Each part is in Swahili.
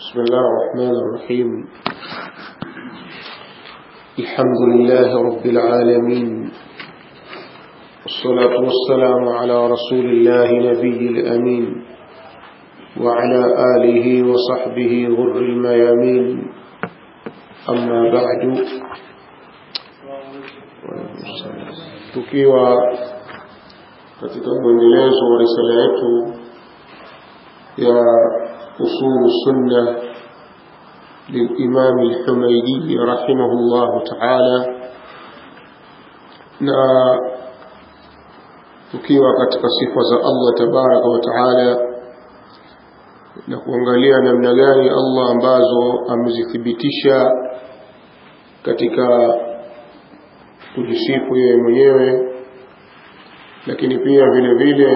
بسم الله الرحمن الرحيم الحمد لله رب العالمين والصلاة والسلام على رسول الله نبي الأمين وعلى آله وصحبه غر الميامين أما بعد tukiwa katika mwendelezo wa risala yetu ya أصول السنة للإمام الحميدي رحمه الله تعالى na tukiwa katika sifa za Allah tabaraka wa taala na kuangalia namna gani Allah ambazo amezithibitisha katika kujisifu yeye mwenyewe lakini pia vile vile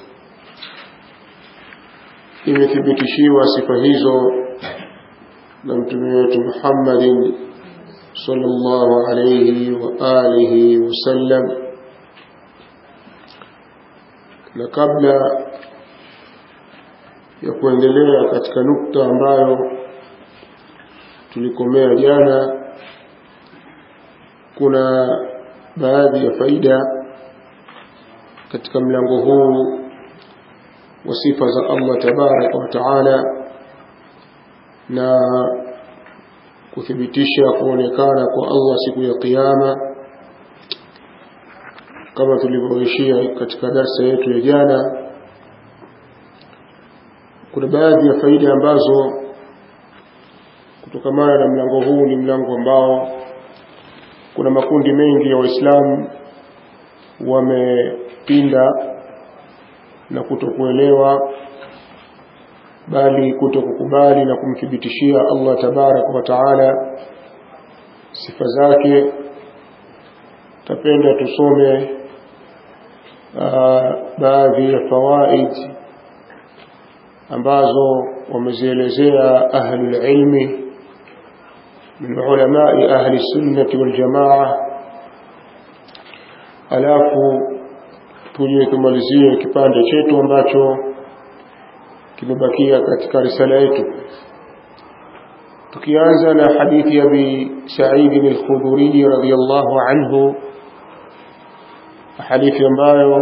imethibitishiwa sifa hizo na mtume wetu Muhammadin sallallahu alayhi wa alihi wasallam na kabla ya kuendelea katika nukta ambayo tulikomea jana kuna baadhi ya faida katika mlango huu wa sifa za Allah tabaraka wa taala na kuthibitisha kuonekana kwa Allah siku ya kiyama kama tulivyoishia katika darsa yetu ya jana kuna baadhi ya faida ambazo kutokamana na mlango huu ni mlango ambao kuna makundi mengi ya waislamu wamepinda na kutokuelewa bali kutokukubali na kumthibitishia Allah tabaraka wa taala sifa zake tapenda tusome baadhi ya fawaid ambazo wamezielezea ahlul ilmi min ulamai ahli sunnati wal jamaa alafu tuje tumalizie kipande chetu ambacho kimebakia katika risala yetu tukianza na hadithi ya bi Sa'id al-Khudri radhiyallahu anhu hadithi ambayo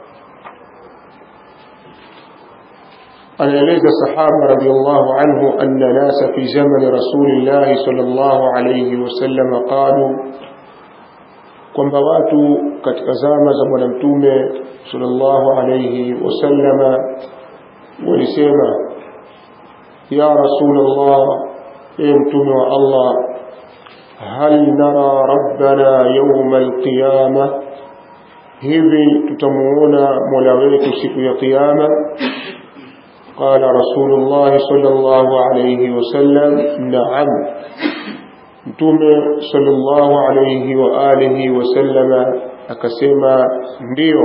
anaeleza sahaba radhiyallahu anhu anna nasa fi zaman rasulillah sallallahu alayhi wasallam qalu kwamba watu katika zama za bwana mtume sallallahu alayhi wasallama walisema ya rasulullah e mtume wa Allah hal nara rabbana yawma alqiyama hivi tutamuona mola wetu siku ya kiyama قال رسول الله صلى الله عليه وسلم نعم mtume sallallahu alayhi wa alihi wasallama akasema ndio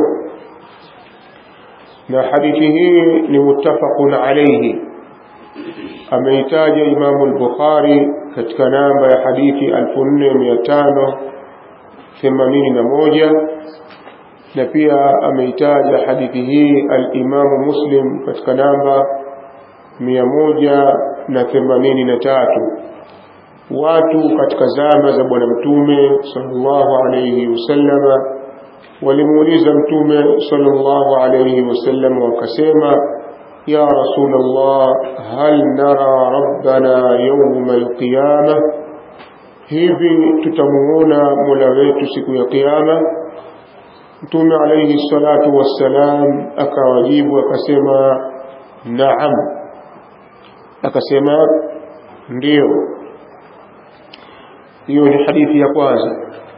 na hadithi hii ni muttafaqun alayhi ameitaja Imam al-Bukhari katika namba ya hadithi 4581 na pia ameitaja hadithi hii al-Imam Muslim katika namba 183 watu katika zama za bwana mtume sallallahu alayhi wasallama walimuuliza mtume sallallahu alayhi wasallam wakasema ya rasulullah hal nara rabbana yawma alqiyama hivi tutamuona mola wetu siku ya kiyama mtume alayhi salatu wassalam akawajibu akasema naam akasema ndio hiyo ni hadithi ya kwanza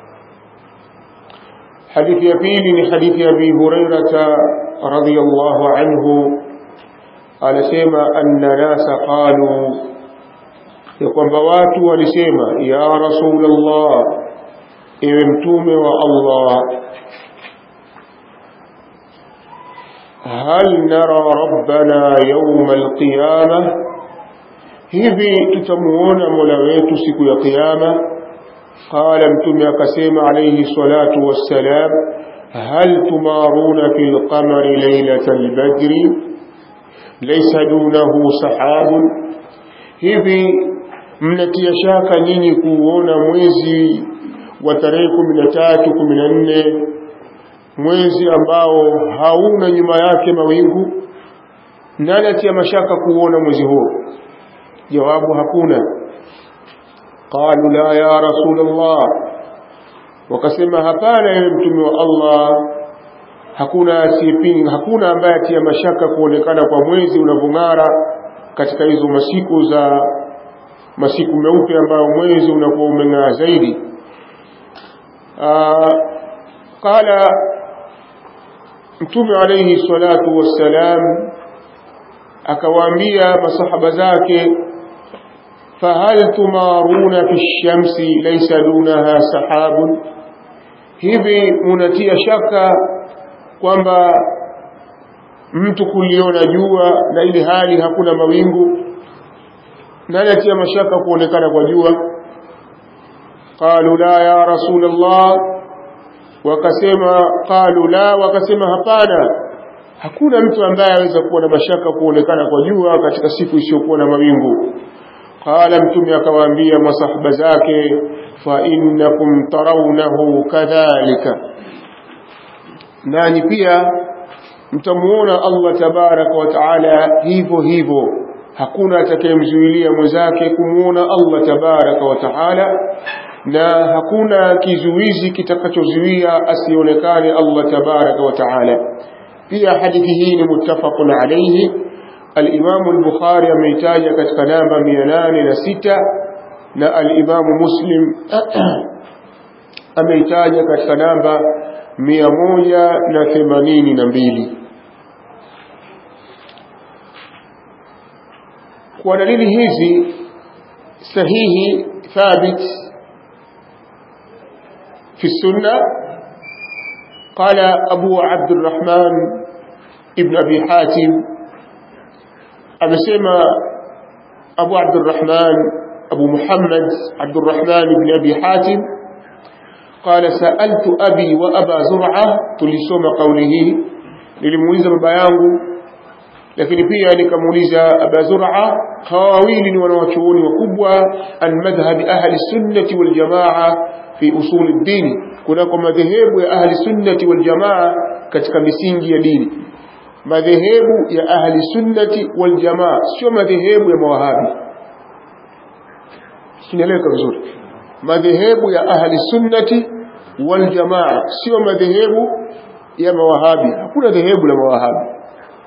hadithi ya pili ni hadithi ya Abi Hurairah radhiyallahu anhu anasema anna nasa qalu ya kwamba watu walisema ya rasulullah ewe mtume wa Allah hal nara rabbana yawm alqiyamah hivi tutamuona mola wetu siku ya kiyama qala mtume akasema alayhi salatu wassalam hal tumaruna fil qamari laylatal badri laysa dunahu sahabun hivi mnatia shaka nyinyi kuuona mwezi wa tarehe kumi na tatu kumi na nne mwezi ambao hauna nyuma yake mawingu nani atia mashaka kuuona mwezi huo jawabu hakuna qalu la ya rasulullah wakasema hapana ewe mtume wa Allah hakuna asiyepinga hakuna ambaye atia mashaka kuonekana kwa mwezi unavyong'ara katika hizo masiku za masiku meupe ambayo mwezi unakuwa umeng'aa zaidi qala mtume alayhi salatu wassalam akawaambia masahaba zake fahal tumaruna fi shamsi laysa dunaha sahabun hivi munatia shaka kwamba mtu kuliona jua na ile hali hakuna mawingu nani atia mashaka kuonekana kwa jua qalu la ya rasulullah wakasema qalu la wakasema hapana hakuna mtu ambaye aweza kuwa na mashaka kuonekana kwa jua katika siku isiyokuwa na mawingu qala mtume akawaambia masahaba zake fa innakum tarawnahu kadhalika nanyi pia mtamuona Allah tabaraka wa taala hivyo hivyo hakuna atakayemzuilia mwenzake kumuona Allah tabaraka wa taala na hakuna kizuizi kitakachozuia asionekane Allah tabaraka wa taala pia hadithi hii ni muttafaqun alayhi al-Imam al-Bukhari ameitaja katika namba 806 na al-Imam Muslim ameitaja katika namba 182 kwa dalili hizi sahihi thabit في السنة قال أبو عبد الرحمن ابن أبي حاتم أبسم أبو عبد الرحمن أبو محمد عبد الرحمن بن أبي حاتم قال سألت أبي وأبا زرعة تلسوم قوله للموليزة ببيانه lakini pia nikamuuliza Aba Zur'a hawa wawili ni wanawachuoni wakubwa an madhhabi ahli sunnati wal jamaa fi usul ad-din kunako madhehebu ya ahli sunnati wal jamaa katika misingi ya dini madhehebu ya ahli sunnati wal jamaa sio madhehebu ya mawahabi sinaeleweka vizuri madhehebu ya ahli sunnati wal jamaa sio madhehebu ya mawahabi hakuna dhehebu la mawahabi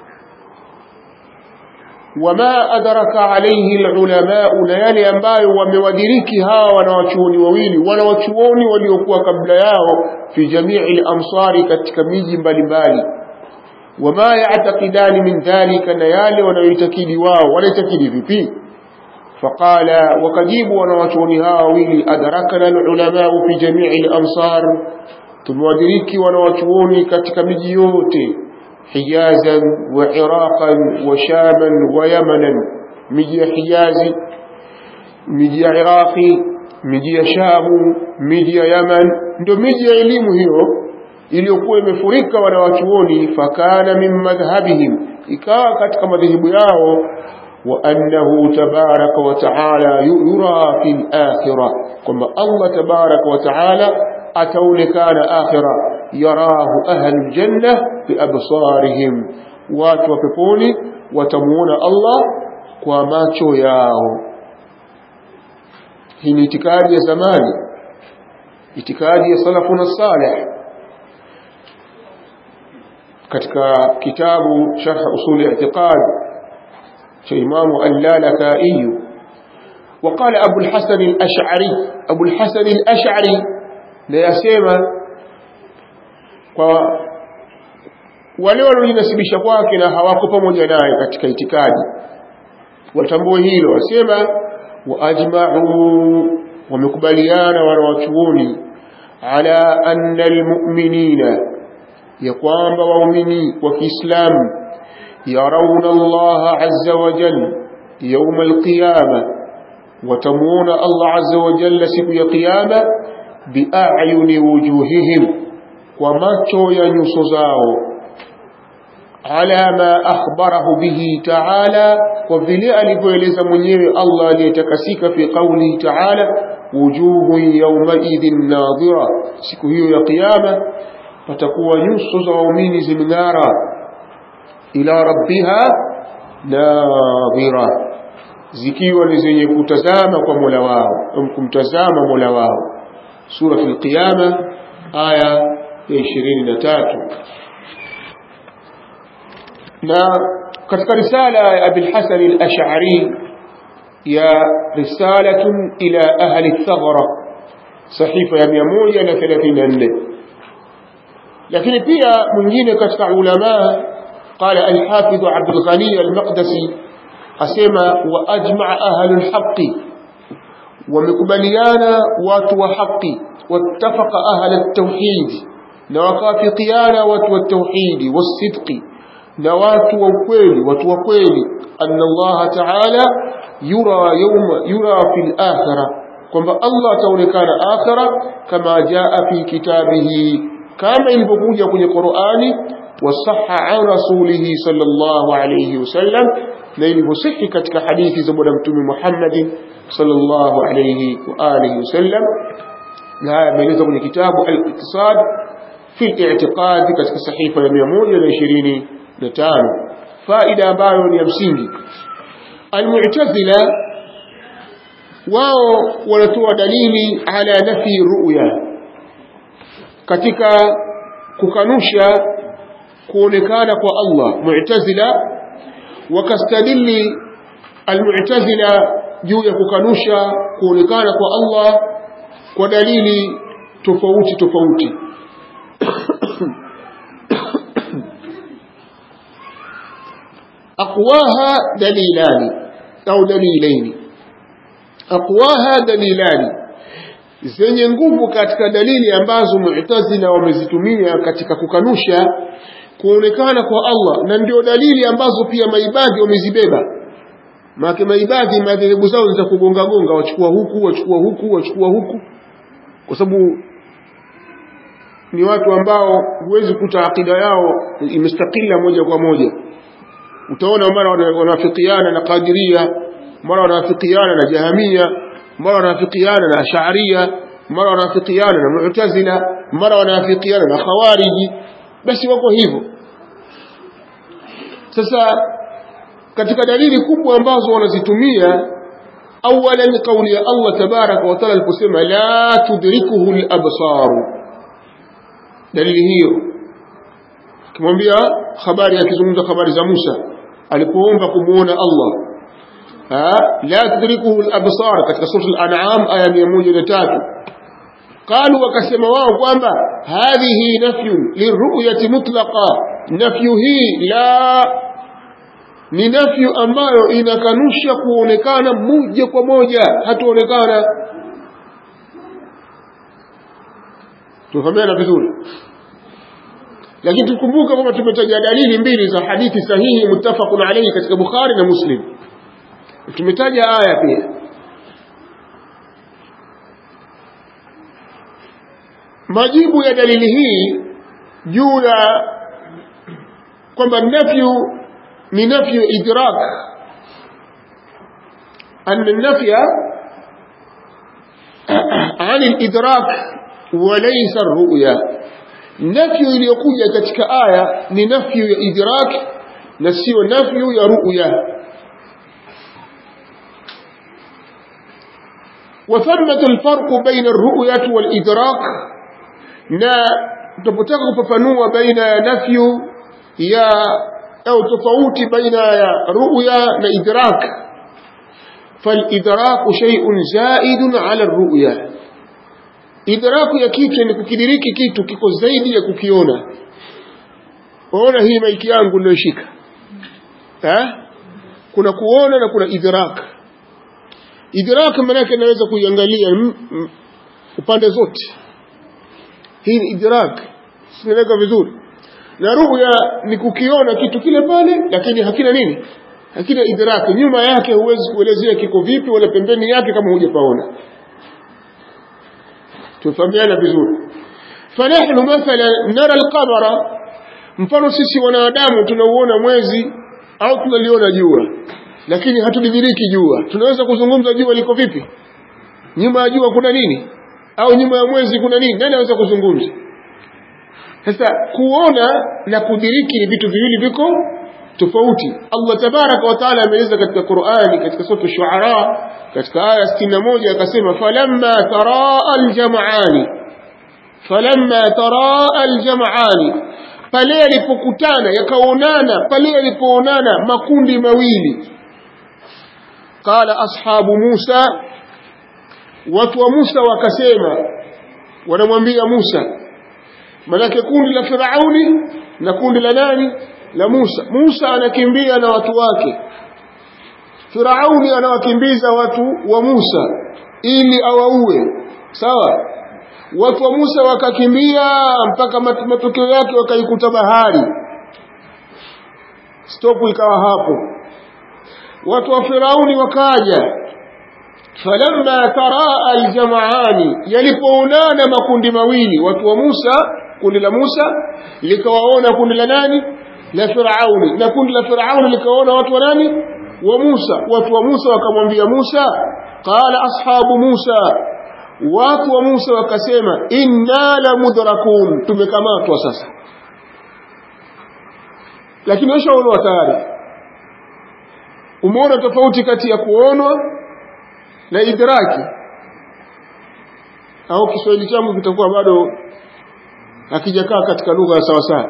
wama adraka alayhi alulama na yale ambayo wamewadiriki hawa wanawachuoni wawili wanawachuoni waliokuwa kabla yao fi jamii al-amsari katika miji mbalimbali wama ya'taqidani min dhalika na yale wanayoitakidi wao wanaitakidi vipi faqala wakajibu wanawachuoni hawa wawili adrakana alulama fi jamii al-amsar tumewadiriki wanawachuoni katika miji yote حجازا وعراقا وشاما ويمنا مجي حجازي مجي عراقي مجي شام مجي يمن ndo miji ya elimu hiyo iliyokuwa imefurika wanawachuoni fakana min madhhabihim ikawa katika madhehebu yao wa annahu tabaraka wa taala yura fi al-akhirah kwamba Allah tabaraka wa taala ataonekana akhira yarahu ahlu janna biabsarihim watu wa peponi watamuona Allah kwa macho yao hii ni itikadi ya zamani itikadi ya salafuna salih katika kitabu sharh usul i'tiqad cha imamu al-lalaka'i وقال أبو الحسن الأشعري أبو الحسن الأشعري لا يسمى kwa wale waliojinasibisha kwake na hawako pamoja naye katika itikadi watambue hilo wasema waajma'u wamekubaliana wanawachuoni ala anna almu'minina ya kwamba waumini wa Kiislamu yarawna Allah azza wa jalla يوم القيامة وتمون الله عز وجل سب قيامة بأعين وجوههم وماتو ينسزاو ala ma akhbarahu bihi ta'ala kwa vile alivyoeleza mwenyewe Allah aliyetakasika fi qawlihi ta'ala wujuhun yawmaidhin nadhira siku hiyo ya kiyama patakuwa nyuso za waumini zimeng'ara ila rabbiha nadhira zikiwa ni zenye kutazama kwa Mola wao au kumtazama Mola wao sura al-qiyama aya ya 23 na katika risala ya Abi al-Hasan al-Ash'ari ya risalatun ila ahli al-Thaghra sahifa ya 134 lakini pia mwingine katika ulama قال الحافظ عبد الغني المقدسي asema wa ajmaa ahlu lhaqi wamekubaliana watu wa haqi wattafaqa ahla ltauhidi na wakafikiana watu wa tauhidi wasidqi na watu wa ukweli watu wa kweli anna allaha taala yura yawma yura fi lakhira kwamba allah ataonekana akhira kama jaa fi kitabihi kama ilivyokuja kwenye qurani wasaha an rasulihi sallallahu alayhi wasallam na ilivyosihi katika hadithi za bwana mtume Muhammad sallallahu alayhi wa alihi wasallam na haya yameelezwa kwenye kitabu al-Iqtisad fi al-i'tiqad katika sahifa ya 125 faida ambayo ni ya msingi al-mu'tazila wao wanatoa dalili ala nafi ru'ya katika kukanusha kuonekana kwa Allah mu'tazila wakastadili almu'tazila juu ya kukanusha kuonekana kwa Allah kwa dalili tofauti tofauti aqwaha dalilani au dalilaini aqwaha dalilani zenye nguvu katika dalili ambazo mu'tazila wamezitumia katika kukanusha kuonekana kwa Allah na ndio dalili ambazo pia maibadhi wamezibeba maana maibadhi madhehebu zao za kugonga gonga wachukua huku wachukua huku wachukua huku kwa sababu ni watu ambao huwezi kuta akida yao imestakila moja kwa moja utaona mara wanafikiana na Qadiria mara wanafikiana na Jahamia mara wanafikiana na Ash'ariyya mara wanafikiana na Mu'tazila mara wanafikiana na Khawariji basi wako hivyo sasa katika dalili kubwa ambazo wanazitumia awalan kauli ya Allah tabaraka wa taala aliposema la tudrikuhu al-absar dalili hiyo kimwambia habari akizungumza habari za Musa alipoomba kumuona Allah ha la tudrikuhu al-absar katika sura al-an'am aya 103 قالوا wakasema wao kwamba hadhihi nafyun liruyati mutlaqa nafyu hii la ni nafyu ambayo inakanusha kuonekana moja kwa moja hatuonekana tufahamiana vizuri lakini tukumbuke kwamba tumetaja dalili mbili za hadithi sahihi muttafaqun alayhi katika Bukhari na Muslim tumetaja aya pia majibu ya dalili hii juu ya kwamba nafyu ni nafyu idrak أن النفي عن الإدراك وليس الرؤيا نفي iliyokuja katika aya ni nafyu ya idrak na sio nafyu ya ru'ya وثمة الفرق بين الرؤية والإدراك na tunapotaka kufafanua baina ya nafyu ya au tofauti baina ya ru'ya na idrak فالإدراك شيء زائد على الرؤيا إدراك ya kitu ni kukidiriki kitu kiko zaidi ya kukiona waona hii maiki yangu niliyoshika eh kuna kuona na kuna idrak idrak maana yake naweza kuiangalia upande zote hii ni idrak sinaeleka vizuri na ruya ni kukiona kitu kile pale lakini hakina nini hakina idraki nyuma yake huwezi kuelezea kiko vipi wala pembeni yake kama hujapaona tufahamiana vizuri فنحن مثلا نرى القمر mfano sisi wanadamu tunauona mwezi au tunaliona jua lakini hatulidiriki jua tunaweza kuzungumza jua liko vipi nyuma ya jua kuna nini au nyuma ya mwezi kuna nini nani anaweza kuzungumza sasa kuona na kudiriki ni vitu viwili viko tofauti Allah tabaraka wa taala ameeleza katika Qur'ani katika sura Shu'ara katika aya 61 akasema falamma taraa aljam'ani falamma taraa aljam'ani pale yalipokutana yakaonana pale yalipoonana makundi mawili qala ashabu Musa watu wa Musa wakasema wanamwambia Musa manake kundi la Firauni na kundi la nani la Musa Musa anakimbia na watu wake Firauni anawakimbiza watu wa Musa ili awaue sawa watu wa Musa wakakimbia mpaka matokeo yake wakaikuta bahari stopu ikawa hapo watu wa Firauni wakaja falamma taraa aljamaani yalipoonana makundi mawili watu wa Musa kundi la Musa likawaona kundi la nani la Firauni na kundi la Firauni likaona watu wa nani wa Musa watu wa Musa wakamwambia Musa qala ashabu Musa watu wa Musa wakasema inna la mudrakun tumekamatwa sasa lakini washaonwa tayari umeona tofauti kati ya kuonwa na idraki au Kiswahili changu kitakuwa bado hakijakaa katika lugha ya sawasawa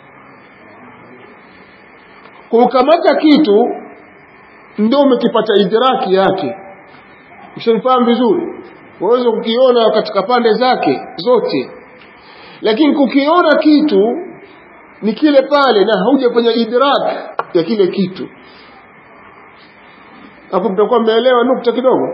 kukamata kitu ndio umekipata idraki yake ushamfahamu vizuri waweza kukiona katika pande zake zote lakini kukiona kitu ni kile pale na haujafanya idrak ya kile kitu hapo mtakuwa mmeelewa nukta kidogo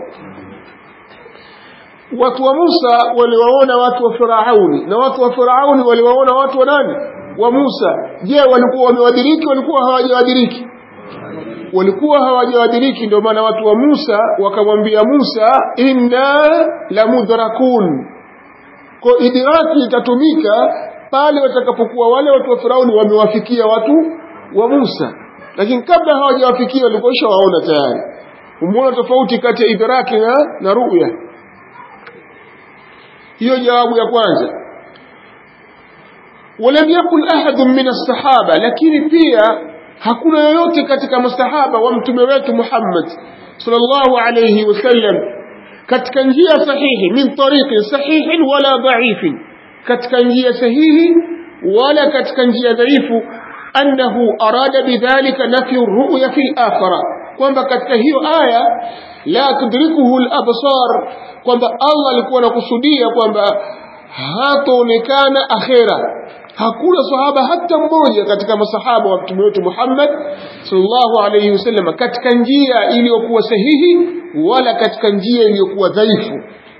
watu wa Musa waliwaona watu wa Firauni na watu wa Firauni waliwaona watu wa nani wa Musa je walikuwa wamewadiriki walikuwa hawajawadiriki walikuwa hawajawadiriki ndio maana watu wa Musa wakamwambia Musa inna la mudrakun kwa idraki itatumika pale watakapokuwa wale watu wa Firauni wamewafikia watu wa Musa lakini kabla hawajawafikia walikuwa waona tayari umeona tofauti kati ya idraki na, na ruya hiyo jawabu ya kwanza ولم يقل أحد من الصحابة لكن pia hakuna yoyote katika masahaba wa mtume wetu Muhammad sallallahu alayhi wasallam katika njia sahihi min tariqin sahihin wala dha'ifin katika njia sahihi wala katika njia dhaifu annahu arada bidhalika nafyu ar-ru'ya fi al-akhirah kwamba katika hiyo aya la tudrikuhu al-absar kwamba Allah alikuwa anakusudia kwamba hataonekana akhera hakuna sahaba hata mmoja katika masahaba wa mtume wetu Muhammad sallallahu alayhi wasallam katika njia iliyokuwa sahihi wala katika njia iliyokuwa dhaifu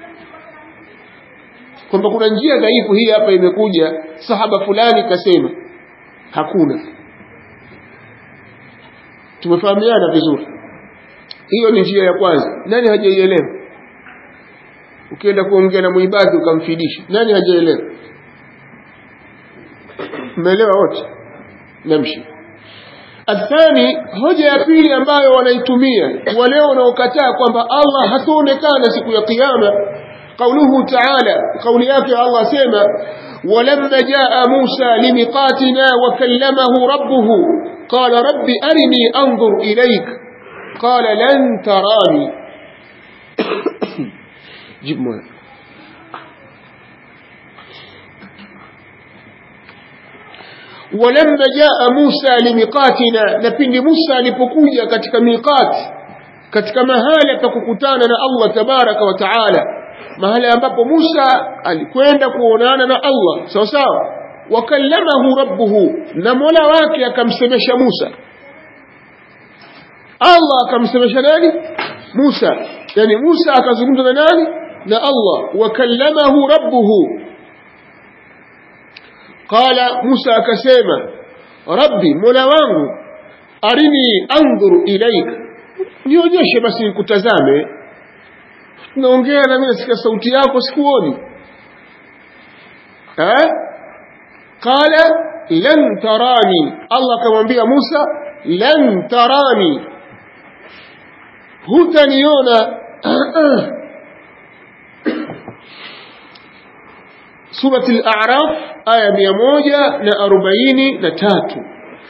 kwamba kuna njia dhaifu hii hapa imekuja sahaba fulani kasema hakuna tumefahamiana vizuri hiyo ni njia ya kwanza nani hajaielewa ukienda kuongea na muibadhi ukamfidisha nani hajaelewa mmeelewa wote namshi athani hoja ya pili ambayo wanaitumia wale wanaokataa kwamba Allah hataonekana siku ya kiyama قوله تعالى قول ياك الله سيما ولما جاء موسى لميقاتنا وكلمه ربه قال رب أرني أنظر إليك قال لن تراني جيب مولانا ولما جاء موسى لميقاتنا نبindi Musa alipokuja katika miqat katika mahala pa kukutana na Allah tabaraka wa taala mahala ambapo Musa alikwenda kuonana na Allah sawa sawa wakallamahu rabbuhu na Mola wake akamsemesha Musa Allah akamsemesha nani Musa yani Musa akazungumza na nani na Allah wakallamahu rabbuhu qala Musa akasema rabbi mola wangu arini andhuru ilaika nionyeshe basi nikutazame naongea na mimi nasikia sauti yako sikuoni eh qala lan tarani Allah akamwambia Musa lan tarani hutaniona surati al-a'raf aya 143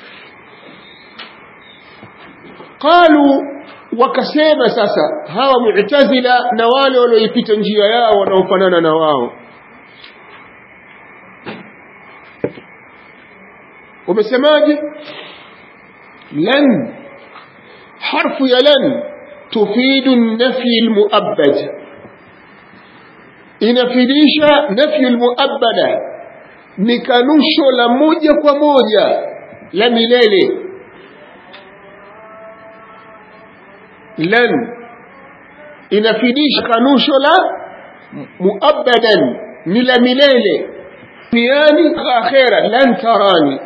qalu wakasema sasa hawa mu'tazila na wale walioipita njia yao wanaofanana na wao wamesemaje lan harfu ya lan tufidu an-nafy al-mu'abbad inafidisha nafyu al-mu'abbada ni kanusho la moja kwa moja la milele lan inafidisha kanusho la muabbadan ni la milele duniani akhera lan tarani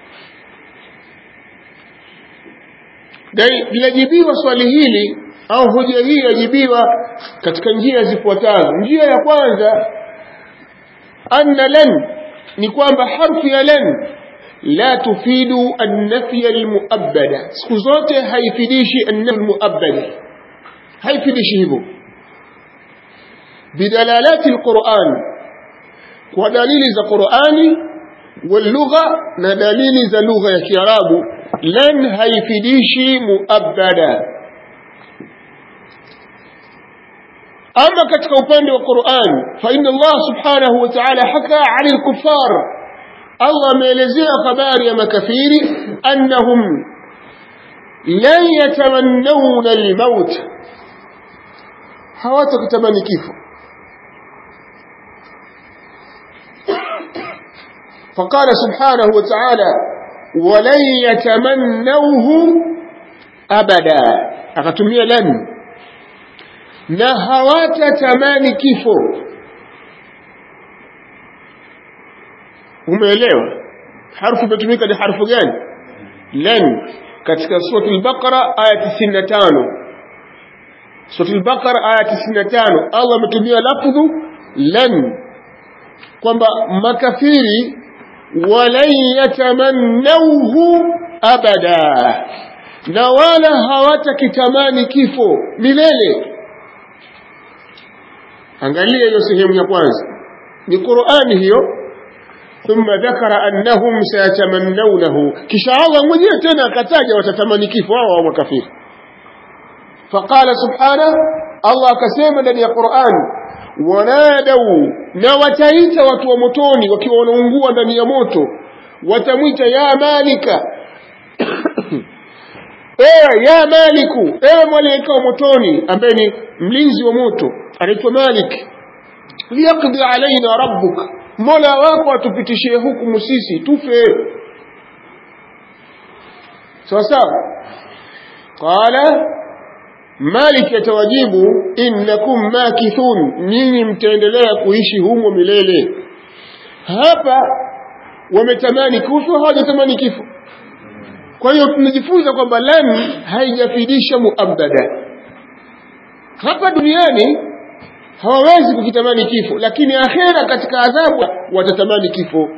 dai linajibiwa swali hili au hoja hii yajibiwa katika njia zifuatazo njia ya kwanza anna lan ni kwamba harfu ya lan la tufidu an-nafy al-mu'abbada siku zote haifidishi an-nafy al-mu'abbada haifidishi hivyo bidalalati al-Qur'an kwa dalili za Qur'ani واللغة na dalili za lugha ya Kiarabu lan haifidishi muabbada ama katika upande wa Qur'an fa inna Allah subhanahu wa ta'ala haka 'ala al-kuffar Allah ameelezea habari ya makafiri annahum lan yatamannawna al-maut hawatakutamani kifo فقال سبحانه وتعالى ولن يتمنوه أبدا أكتمية لن نهوات تماني كيفو umeelewa harfu imetumika ni harfu gani lan katika sura al-baqara aya 95 sura al-baqara aya 95 Allah ametumia lafdhu lan kwamba makafiri walan yatamannauhu abada na wala hawatakitamani kifo milele angalia hiyo sehemu ya kwanza ni Qur'ani hiyo thumma dhakara annahum sayatamannawnahu kisha Allah mwenyewe tena akataja watatamani kifo hao wa makafiri faqala subhanahu Allah akasema ndani ya Qur'an wanadau na wataita watu wa motoni wakiwa wanaungua ndani ya moto watamwita ya malika ewe ya maliku ewe malaika wa motoni ambaye ni mlinzi wa moto anaitwa malik liyaqdi alaina rabbuk mola wako atupitishie hukumu sisi tufe sawa sawa qala malik yatawajibu innakum makithun nyinyi mtaendelea kuishi humo milele hapa wametamani kufa hawajatamani kifo kwa hiyo tunajifunza kwamba lan haijafidisha muabada hapa duniani hawawezi kukitamani kifo lakini akhera katika adhabu watatamani kifo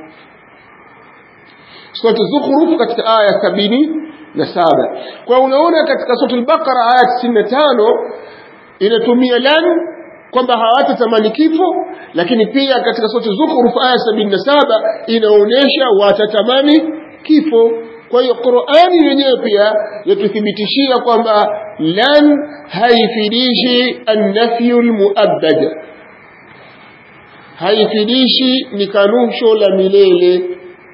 sura zukhruf katika aya sabini na saba kwa unaona katika sura al-baqara aya 95 inatumia lan kwamba hawatatamani kifo lakini pia katika sura zukhruf aya 77 inaonyesha watatamani kifo kwa hiyo Qur'ani yenyewe pia yatuthibitishia kwamba lan haifidishi an-nafyu al-mu'abbad haifidishi ni kanusho la milele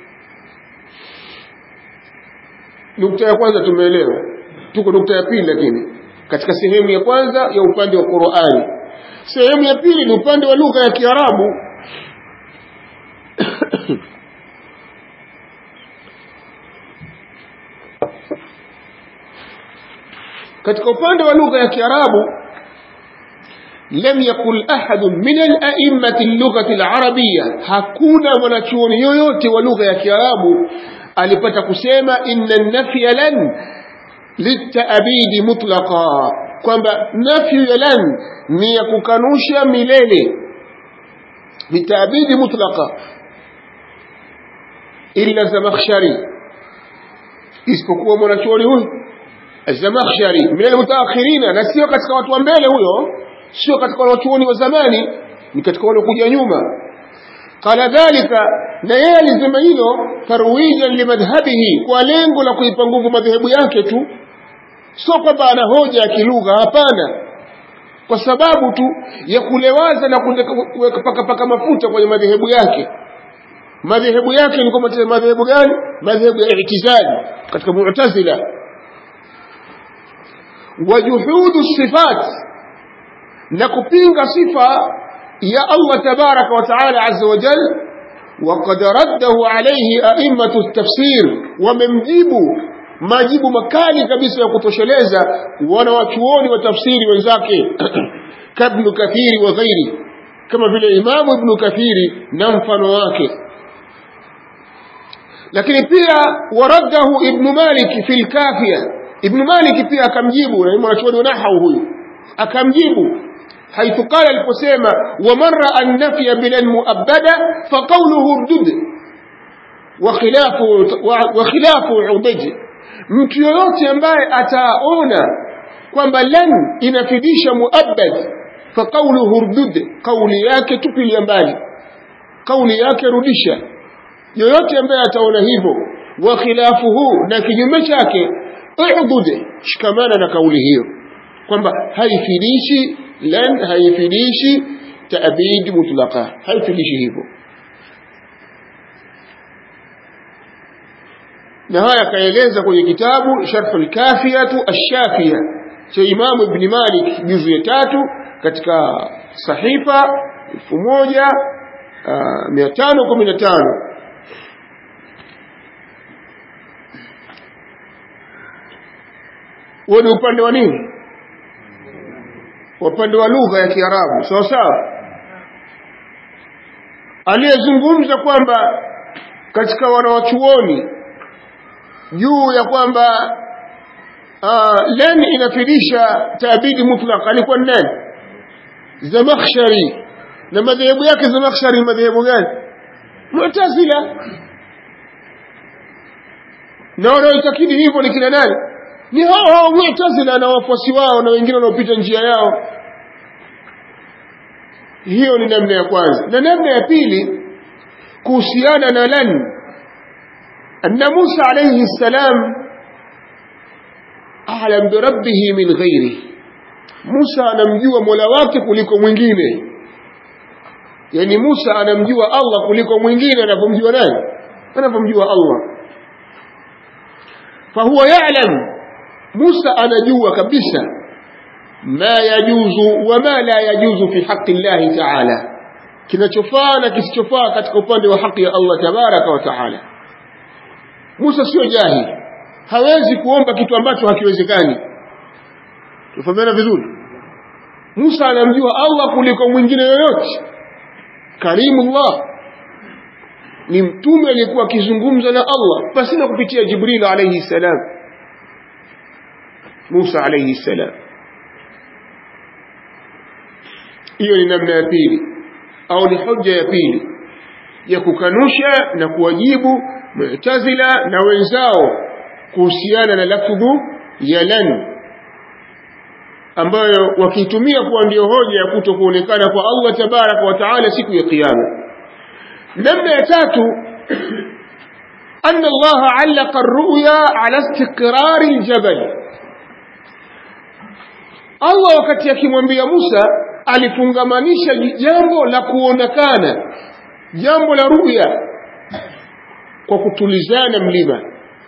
nukta ya kwanza tumeelewa tuko nukta ya pili lakini katika sehemu ya kwanza ya upande wa Qur'ani sehemu ya pili ni upande wa lugha ya Kiarabu katika upande wa lugha ya Kiarabu lam yakul ahad min al-a'immati al-lughati al-arabiyya hakuna mwanachuoni yoyote wa lugha ya Kiarabu alipata kusema inna nafya lan litaabidi mutlaqa kwamba nafyu ya lan ni ya kukanusha milele litaabidi mutlaqa illa zamakhshari isipokuwa mwanachuoni huyu zamakhshari min almutaakhirina na sio katika watu wa mbele huyo sio katika wanachuoni wa zamani ni katika waliokuja nyuma qala dhalika na yeye alisema hilo tarwijan limadhhabihi kwa lengo la kuipa nguvu madhehebu yake tu sio kwamba ana hoja ya kilugha hapana kwa sababu tu ya kulewaza na kupaka paka mafuta kwenye madhehebu yake madhehebu yake ni kwamba madhehebu gani madhehebu ya i'tizali katika mu'tazila wajuhudu sifat na kupinga sifa ya Allah tabaraka wa taala azza wa jal وقد رده عليه أئمة التفسير وممجيبه majibu makali kabisa ya kutosheleza wanawachuoni wa tafsiri wenzake kabnu kathiri wa ghairi kama vile imamu ibnu kathiri na mfano wake lakini pia waraddahu ibnu malik fi lkafia ibnu malik pia akamjibu na mwanachuoni wa nahau huyu akamjibu حيث قال القسيمة ومن رأى النفي بلا المؤبدة فقوله ردد وخلاف وخلاف عضج mtu yoyote ambaye ataona kwamba lan inafidisha muabbad fa qawluhu urdud kauli yake tupilia mbali kauli yake rudisha yoyote ambaye ataona hivyo wa khilafuhu na kinyume chake udud shikamana na kauli hiyo kwamba haifidishi lan haifidishi taabid mutlaqa haifidishi hivyo na haya akaeleza kwenye kitabu sharhul kafiyatu ash-shafiya cha Imamu Ibn Malik juzu ya tatu katika sahifa 1515 huo ni upande wa nini upande wa lugha ya Kiarabu sawa sawa aliyezungumza kwamba katika wanawachuoni juu ya kwamba uh, len inafidisha taabidi mutlaq alikuwa nani zamakhshari na madhehebu yake zamakhshari madhehebu gani mu'tazila na wanaoitakidi hivyo ni kina nani ni hao hao mu'tazila na wafuasi wao na wengine wanaopita njia yao hiyo ni namna ya kwanza na namna ya pili kuhusiana na lan أن موسى عليه السلام أعلم بربه من غيره موسى anamjua mola wake kuliko mwingine yani Musa anamjua Allah kuliko mwingine anapomjua nani anapomjua Allah fahuwa ya'lam Musa anajua kabisa ma yajuzu wa ma la yajuzu fi haqqi Allah ta'ala kinachofaa na kisichofaa katika upande wa haki ya Allah tabaraka wa ta'ala Musa sio jahili hawezi kuomba kitu ambacho hakiwezekani tufahamiana vizuri Musa anamjua Allah kuliko mwingine yoyote karimullah ni mtume aliyekuwa akizungumza na Allah pasina kupitia Jibril alayhi salam Musa alayhi salam hiyo ni namna ya pili au ni hoja ya pili ya kukanusha na kuwajibu mu'tazila na wenzao kuhusiana na lafdhu ya lan ambayo wakiitumia kuwa ndio hoja ya kuto kuonekana kwa Allah tabaraka wa taala siku ya kiyama namna ya tatu أن الله علق الرؤيا على استقرار الجبل Allah wakati akimwambia Musa alifungamanisha jambo la kuonekana jambo la ruya kwa kutulizana mlima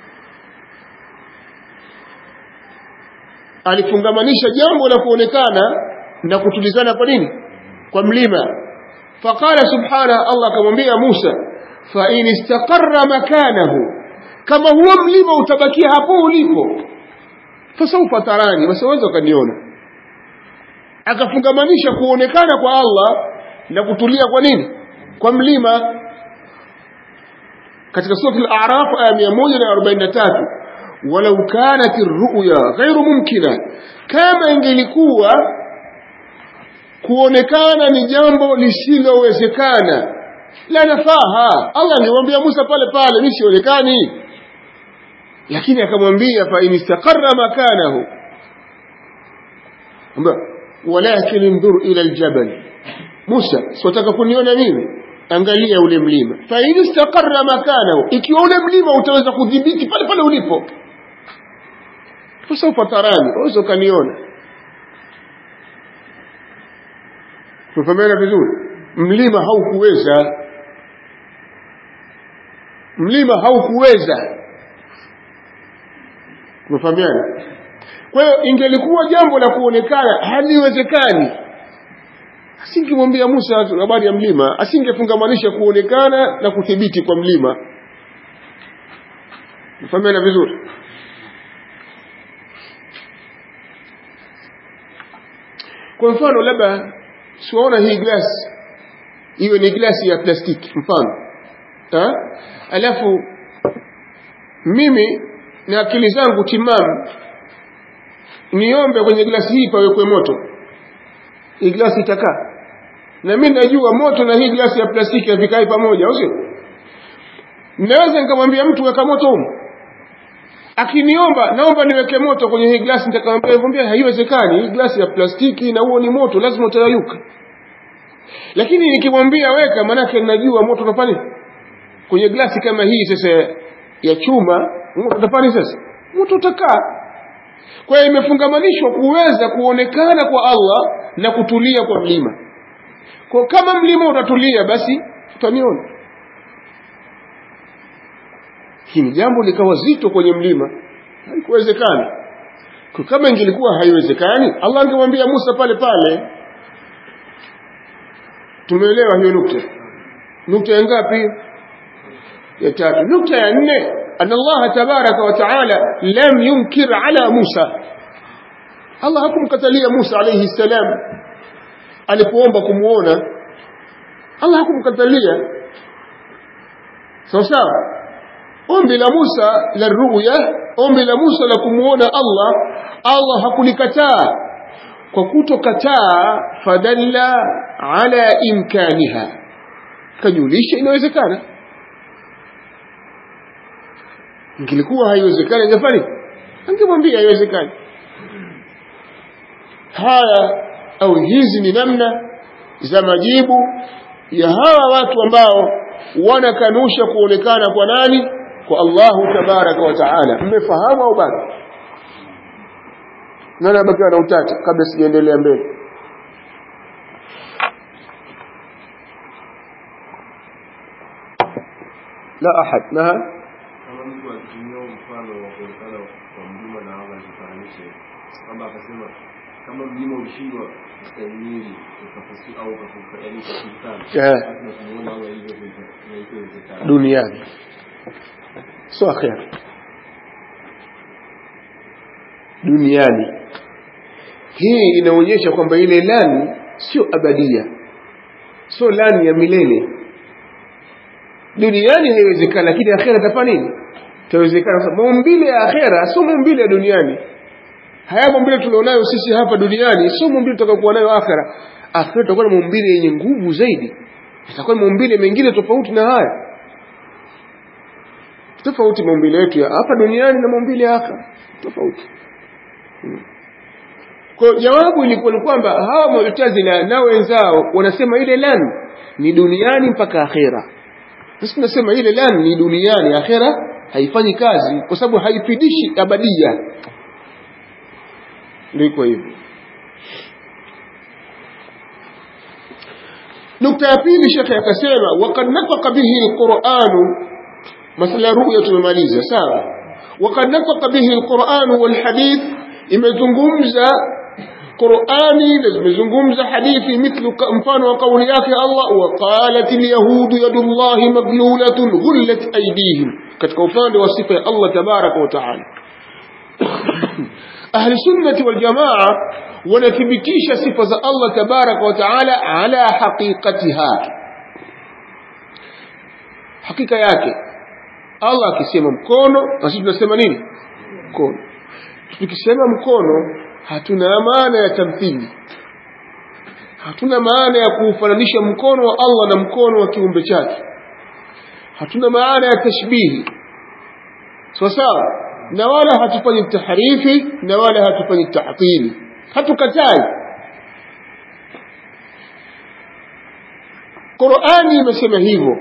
alifungamanisha jambo la kuonekana na kutulizana kwa nini kwa mlima faqala subhana Allah akamwambia Musa fa in istaqarra makanahu kama huo mlima utabakia hapo ulipo fasawfa tarani wasaweza ukaniona akafungamanisha kuonekana kwa Allah na kutulia kwa nini kwa mlima katika sura al-a'raf aya 143 walau kanat ar-ru'ya ghairu mumkina kama ingelikuwa kuonekana ni jambo lisilowezekana la nafaha Allah angemwambia Musa pale pale mimi sionekani lakini akamwambia fa in istaqarra makanahu walakin indur ila aljabal Musa siwataka kuniona mimi angalia ule mlima fa in istaqarra makanahu ikiwa ule mlima utaweza kudhibiti pale pale ulipo fasaufa tarani waweza ukaniona tufahamiana vizuri mlima haukuweza mlima haukuweza tumefahamiana kwa hiyo ingelikuwa jambo la kuonekana haliwezekani asingemwambia Musa habari ya mlima asingefungamanisha kuonekana na kuthibiti kwa mlima tumefahamiana vizuri kwa mfano labda siwaona hii glasi iwe ni glasi ya plastiki mfano ha? alafu mimi na akili zangu timamu niombe kwenye glasi hii pawekwe moto hii glasi itakaa na mimi najua moto na hii glasi ya plastiki havikai pamoja au sio naweza nikamwambia mtu weka moto huko akiniomba naomba niweke moto kwenye hii glasi nitakamwambia nikwambia haiwezekani hii glasi ya plastiki na huo ni moto lazima utayayuka lakini nikimwambia weka manake najua moto utafanya kwenye glasi kama hii sasa ya chuma moto utafanya sasa moto utakaa kwa hiyo imefungamanishwa kuweza kuonekana kwa Allah na kutulia kwa mlima kwa kama mlima utatulia basi tutaniona hili jambo likawa zito kwenye mlima haikuwezekana kama ingelikuwa haiwezekani Allah angemwambia Musa pale pale tumeelewa hiyo nukta nukta ya ngapi ya tatu nukta ya nne أن الله تبارك وتعالى لم ينكر على موسى الله hakum katalia Musa alayhi salam alipoomba kumuona Allah hakumkatalia sawa sawa ombi la Musa la ruya ombi la Musa la kumuona Allah Allah hakulikataa kwa kutokataa fadalla ala imkaniha kajulisha inawezekana ingilikuwa haiwezekani angefanya angemwambia haiwezekani haya au hizi ni namna za majibu ya hawa watu ambao wanakanusha kuonekana kwa nani kwa Allahu tabaraka wa taala mmefahamu au bado nani abakiwa na utata kabla sijaendelea mbele la ahad na kama mtu akitumia mfano wa kuonekana kwa mlima na Allah zifananishe kwamba akasema kama mlima ulishindwa kustahimili ukafusi au ukafuka yani ukafukana Eh. basi na kumuona Allah hivyo hivyo inawezekana duniani sio akhera duniani hii inaonyesha kwamba ile lani sio abadia sio lani ya milele duniani haiwezekani lakini akhera itafanya nini itawezekana Sasa, maumbile ya akhera sio maumbile ya duniani haya maumbile tulionayo sisi hapa duniani sio maumbile tutakayokuwa nayo akhera akhera itakuwa na maumbile yenye nguvu zaidi itakuwa ni maumbile mengine tofauti na haya tofauti maumbile yetu ya hapa duniani na maumbile ya akhera tofauti Hmm. kwa jawabu ilikuwa ni kwamba hawa mu'tazila na wenzao wanasema ile lan ni duniani mpaka akhera sisi tunasema ile lan ni duniani akhera haifanyi kazi kwa sababu haifidishi abadia ndiko hivyo nukta ya pili shekhe akasema waqad nafaqa bihi alquranu masala ya ruya tumemaliza sawa waqad nafaqa bihi alquranu walhadith imezungumza qurani na zimezungumza hadithi mithlu ka- mfano wa kauli yake allah waqalat alyahudu yadullahi maglulatun ghullat aydihim katika upande wa sifa ya allah tabaraka wa taala ahli sunnati wal jamaa wanathibitisha sifa za Allah tabaraka wa taala ala haqiqatiha hakika yake Allah akisema mkono na sisi tunasema nini mkono tukisema mkono hatuna maana ya tamthili hatuna maana ya kuufananisha mkono wa Allah na mkono wa kiumbe chake hatuna maana ya tashbihi sawa sawa na wala hatufanyi tahrifi na wala hatufanyi tahtili hatukatai Qur'ani imesema hivyo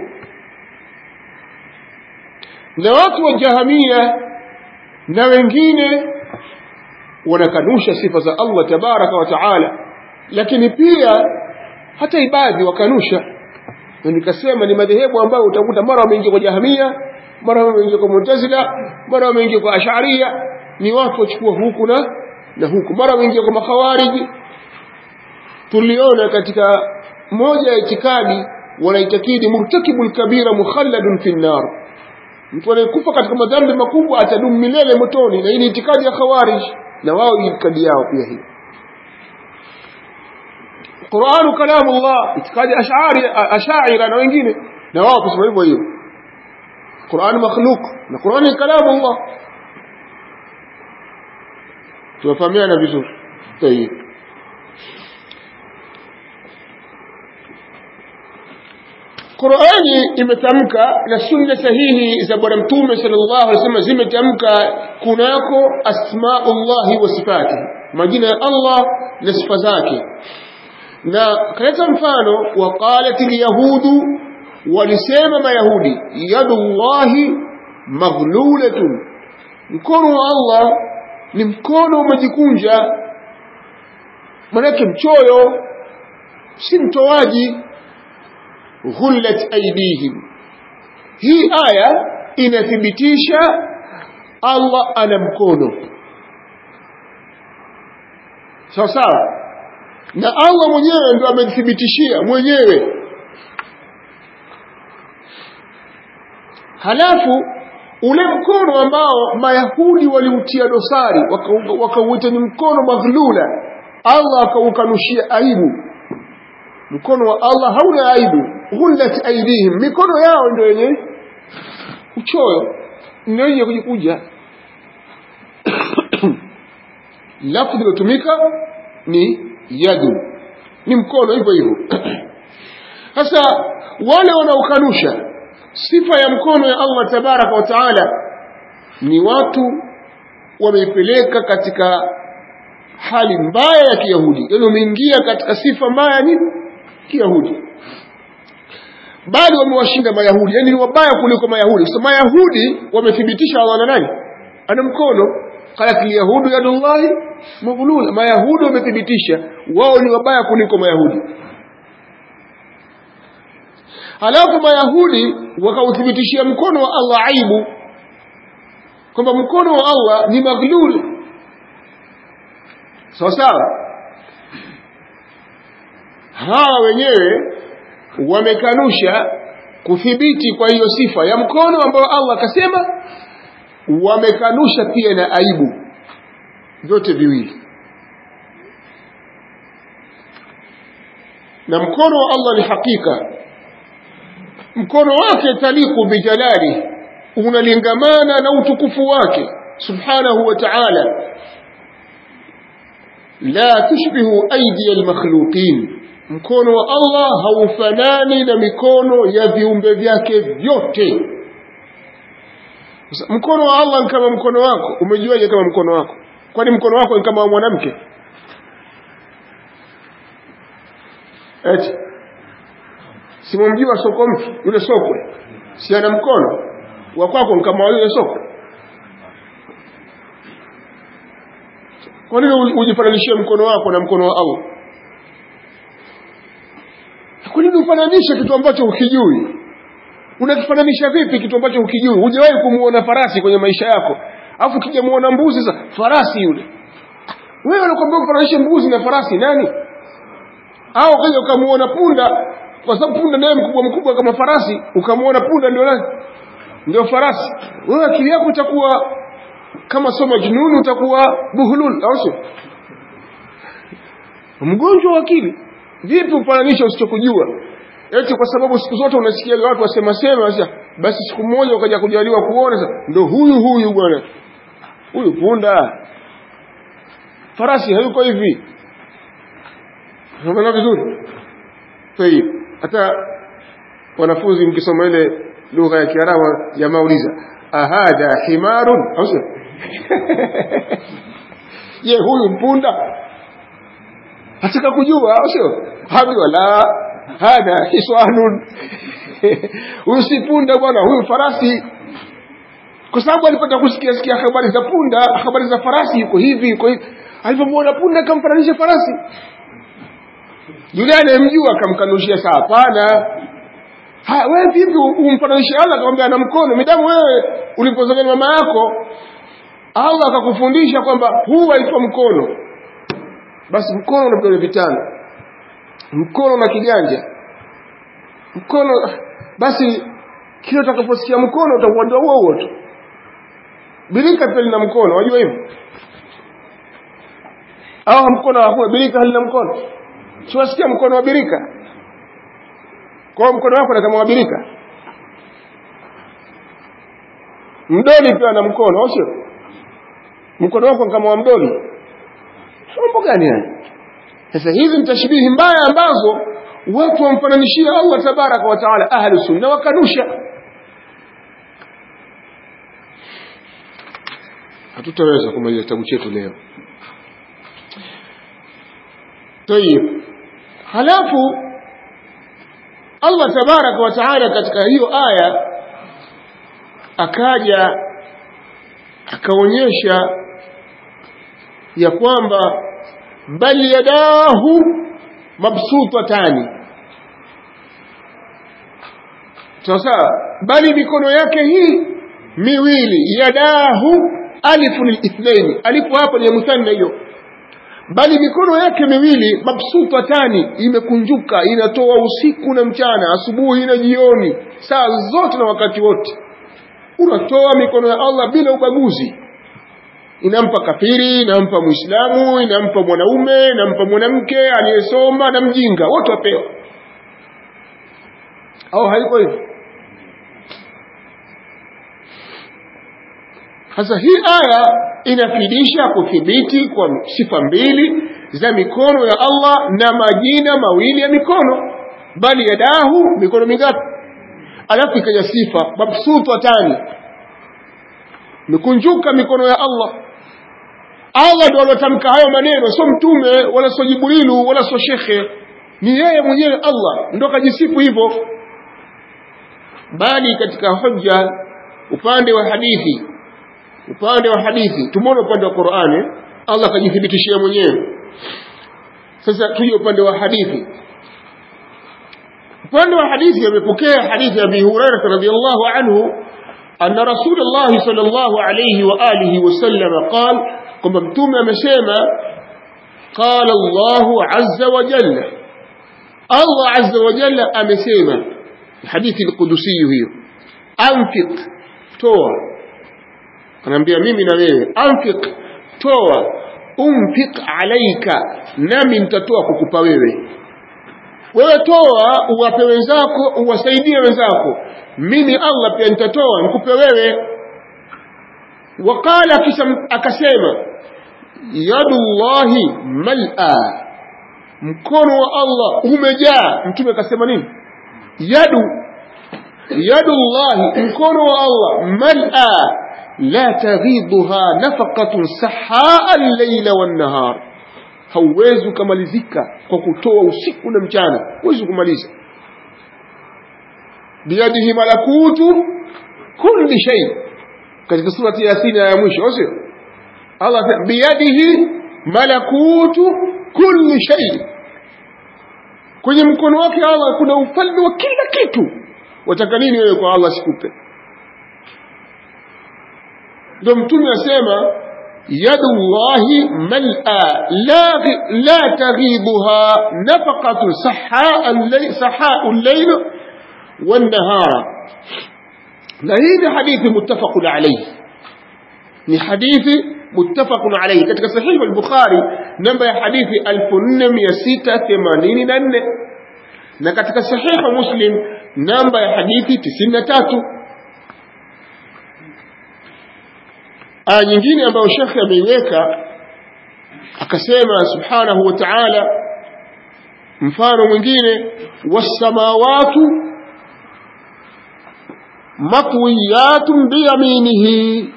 na watu wa jahamia na wengine wanakanusha sifa za Allah tabaraka wa taala lakini pia hata ibadhi wakanusha na nikasema ni madhehebu ambayo utakuta mara wameingia kwa jahamia mara wameingia kwa mu'tazila mara wameingia kwa ash'ariyya ni watu wachukua huku na na huku mara wameingia kwa makhawariji tuliona katika moja ya itikadi wanaitakidi murtakibul kabira mukhalladun fi nar mtu anayekufa katika madhambi makubwa atadumu milele motoni na hii ni itikadi ya khawarij na wao itikadi yao pia hii Qur'an kalamullah itikadi ash'ari ash'aira na wengine na wao kusema hivyo hiyo Qur'an makhluq na Qur'an ni kalamullah tuwafahamiana vizuri tayeb Qur'ani imetamka na sunna sahihi za bwana mtume sallallahu alaihi wasallam zimetamka kunako asmaullahi wa sifatihi majina ya Allah na sifa zake na kaleta mfano waqalat alyahudu walisema mayahudi yadullahi maghlulatun mkono wa Allah ni mkono umejikunja manake mchoyo si mtoaji ghullat aydihim hii aya inathibitisha Allah ana mkono sawa sawa na Allah mwenyewe ndio amethibitishia mwenyewe halafu ule mkono ambao mayahudi waliutia dosari wakauita ni mkono maghlula Allah akaukanushia aibu mkono wa Allah hauna aibu ghullat aidihim mikono yao ndio yenye uchoyo ndio yenye kujikuja lafzi iliyotumika ni yadu ni mkono hivyo hivyo sasa wale wanaokanusha sifa ya mkono ya Allah tabaraka wa taala ni watu wameipeleka katika hali mbaya ya kiyahudi yaani wameingia katika sifa mbaya ni kiyahudi bali wamewashinda mayahudi yani ni wabaya kuliko mayahudi so mayahudi wamethibitisha Allah na nani ana mkono qalat alyahudu yadullahi maghlula mayahudi wamethibitisha wao ni wabaya kuliko mayahudi halafu mayahudi wakauthibitishia mkono wa Allah aibu kwamba mkono wa Allah ni maghlul sawa sawa hawa wenyewe wamekanusha kuthibiti kwa hiyo sifa ya mkono ambayo Allah akasema wamekanusha pia na aibu vyote viwili na mkono wa Allah ni hakika mkono wake taliku bijalali unalingamana na utukufu wake subhanahu wa ta'ala la tushbihu aidi almakhluqin mkono wa Allah haufanani na mikono ya viumbe vyake vyote mkono wa Allah ni kama mkono wako umejuaje kama mkono wako kwani mkono wako ni kama wa mwanamke eti simamjua soko mtu yule sokwe si ana mkono wa kwako ni kama yule sokwe kwa nini ujifananishie mkono wako na mkono wa Allah kwa nini ufananishe kitu ambacho ukijui unakifananisha vipi kitu ambacho ukijui hujawahi kumuona farasi kwenye maisha yako afu kija muona mbuzi sasa farasi yule wewe unakwambia kufananisha mbuzi na farasi nani au kaja ukamuona punda kwa sababu punda naye mkubwa mkubwa kama farasi ukamuona punda ndio nani ndio farasi wewe akili yako itakuwa kama sio majnun utakuwa buhulul au sio mgonjwa wa akili vipi ufananisha usichokujua eti kwa sababu siku zote unasikia watu wasema sema sasa basi siku moja ukaja kujaliwa kuona sasa ndio huyu huyu bwana huyu punda farasi hayuko hivi unaona vizuri tayib hata wanafunzi mkisoma ile lugha ya Kiarabu jamaa uliza ahada himarun au sio je huyu mpunda hataka kujua au sio habi wala hada hiswanun huyu si punda bwana huyu farasi kwa sababu alipata kusikia sikia habari za punda habari za farasi yuko hivi yuko hivi alipomwona punda akamfananisha farasi yule anayemjua akamkanushia saa hapana wewe vipi umfananishe Allah akamwambia ana mkono midamu wewe ulipozaliwa na mama yako Allah akakufundisha kwamba huu haitwa mkono basi mkono na vidole vitano mkono na kiganja mkono basi kile utakaposikia mkono utakuambia huo huo tu birika pia lina mkono wajua hivyo au mkono hakuna birika halina mkono siwasikia mkono wa birika kwa mkono wako na kama wa birika mdoli pia na mkono au sio mkono wako kama wa mdoli mambo gani haya sasa hizi ni tashbihi mbaya ambazo watu wamfananishia Allah tabaraka wa taala ahlu sunna wakanusha hatutaweza kumaliza kitabu chetu leo tayib halafu Allah tabaraka wa taala katika hiyo aya akaja akaonyesha ya kwamba bal yadahu mabsutatani sasa bali mikono yake hii miwili yadahu alifu lilithnaini alifu hapo ni muthanna hiyo bali mikono yake miwili mabsutatani imekunjuka inatoa usiku na mchana asubuhi na jioni saa zote na wakati wote unatoa mikono ya Allah bila ubaguzi inampa kafiri inampa muislamu inampa mwanaume inampa mwanamke aliyesoma na mjinga wote wapewa au haiko hivyo sasa hii aya inafidisha kuthibiti kwa sifa mbili za mikono ya Allah na majina mawili ya mikono bali yadahu mikono mingapi alafu ikaja sifa mabsutatani mikunjuka mikono ya Allah Allah ndo alotamka hayo maneno sio mtume wala sio Jibrilu wala sio shekhe ni yeye mwenyewe Allah ndo kajisifu hivyo bali katika hoja upande wa hadithi upande wa hadithi tumeona upande wa Qur'ani Allah kajithibitishia mwenyewe sasa tuje upande wa hadithi upande wa hadithi amepokea hadithi ya Abi Hurairah radhiyallahu anhu anna Rasulullah sallallahu alayhi wa alihi wasallam qala kwamba mtume amesema qala Allahu azza wa jalla Allah azza wa jalla amesema hadithi al-Qudusi hiyo anfiq toa anaambia mimi na wewe anfiq toa umfiq alaika nami nitatoa kukupa wewe wewe toa uwape wenzako uwasaidie wenzako mimi Allah pia nitatoa nikupe wewe waqala kisha akasema yadullahi mal'a mkono wa Allah umejaa mtume akasema nini yadu yadullahi mkono wa Allah mal'a la taghidha nafaqatun sahaa al-layla wan-nahar hauwezi kumalizika kwa kutoa usiku na mchana huwezi kumaliza biyadihi malakutu kulli shay katika surati yasin ya mwisho sio Allah biyadihi malakutu kulli shay kwenye mkono wake Allah kuna ufalme wa kila kitu wataka nini wewe kwa Allah sikupe ndio mtume asema yadullahi mal'a la la taghibuha nafaqatu sahau al-layl wan-nahara na hii ni hadithi muttafaqun alayhi ni hadithi muttafaqun alayhi katika sahihi al-bukhari namba ya hadithi 4684 na katika sahihi muslim namba ya hadithi 93 aya nyingine ambayo shekhe ameiweka akasema subhanahu wa ta'ala mfano mwingine wassamawatu matwiyatun biyaminihi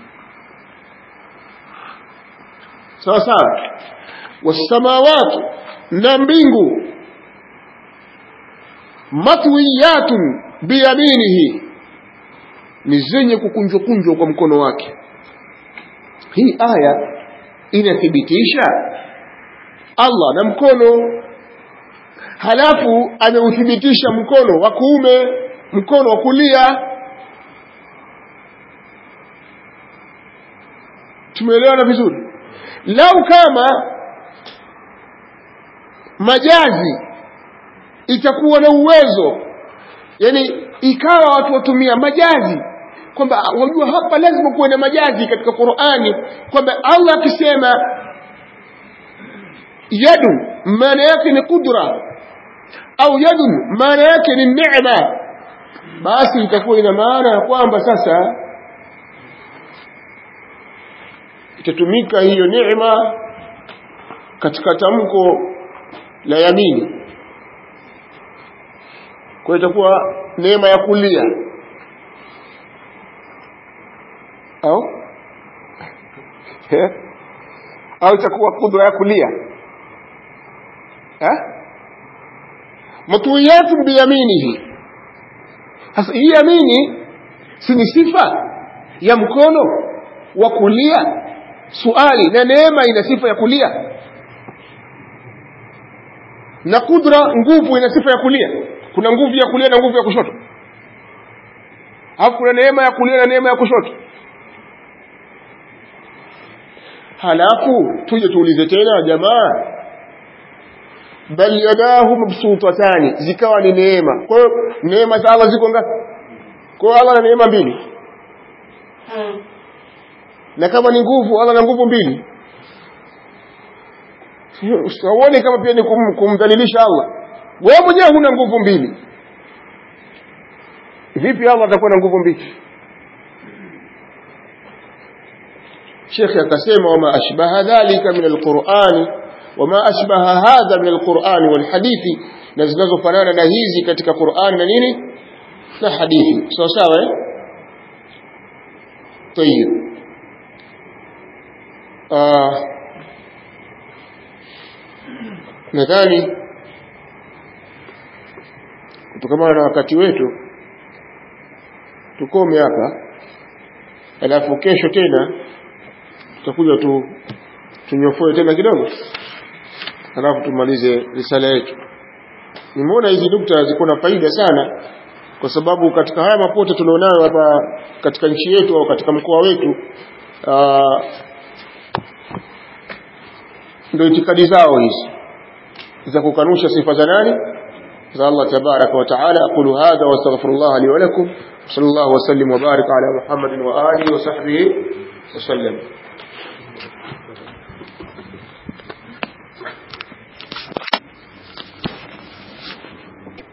sawa sawa wassamawatu na mbingu matwiyatun biyaminihi ni zenye kukunjwa kunjwa kwa mkono wake hii aya inathibitisha Allah na mkono halafu ameuthibitisha mkono wa kuume mkono wa kulia tumeelewana vizuri lau kama majazi itakuwa na uwezo yani ikawa watu watumia majazi kwamba wajua hapa lazima kuwe na majazi katika Qur'ani kwamba Allah akisema yadu maana yake ni kudra au yadun maana yake ni neema basi itakuwa ina maana ya kwamba sasa itatumika hiyo neema katika tamko la yamini kwa itakuwa neema ya kulia au au itakuwa kudra ya kulia matwiyatu biyaminihi sasa hii yamini si ni sifa ya mkono wa kulia suali na neema ina sifa ya kulia na kudra nguvu ina sifa ya kulia kuna nguvu ya kulia na nguvu ya kushoto alafu kuna neema ya kulia na neema ya kushoto halafu tuje tuulize tena jamaa bal yadahu mabsutatani zikawa ni neema kwa hiyo neema za Allah ziko ngapi kwa hiyo Allah ana neema mbili na kama ni nguvu Allah na nguvu mbili usione kama pia ni kum, kumdhalilisha Allah wewe mwenyewe huna nguvu mbili vipi Allah atakuwa na nguvu mbili Sheikh akasema wama ashbaha dhalika min alqur'ani wama ashbaha hadha min alqur'ani walhadithi na zinazofanana na hizi katika Qur'ani na nini na hadithi sawa sawa eh طيب آه nadhani kutokana na wakati wetu tukome hapa alafu kesho tena tutakuja tu tunyofoe tena kidogo alafu tumalize risala yetu nimeona hizi nukta ziko na faida sana kwa sababu katika haya mapote tulionayo hapa katika nchi yetu au katika mkoa wetu ndio itikadi zao hizi za kukanusha sifa za nani za Allah tabaraka wa taala aqulu hadha wa astaghfirullah li wa lakum sallallahu wa sallim wa barik ala muhammadin wa alihi wa sahbihi wa sallam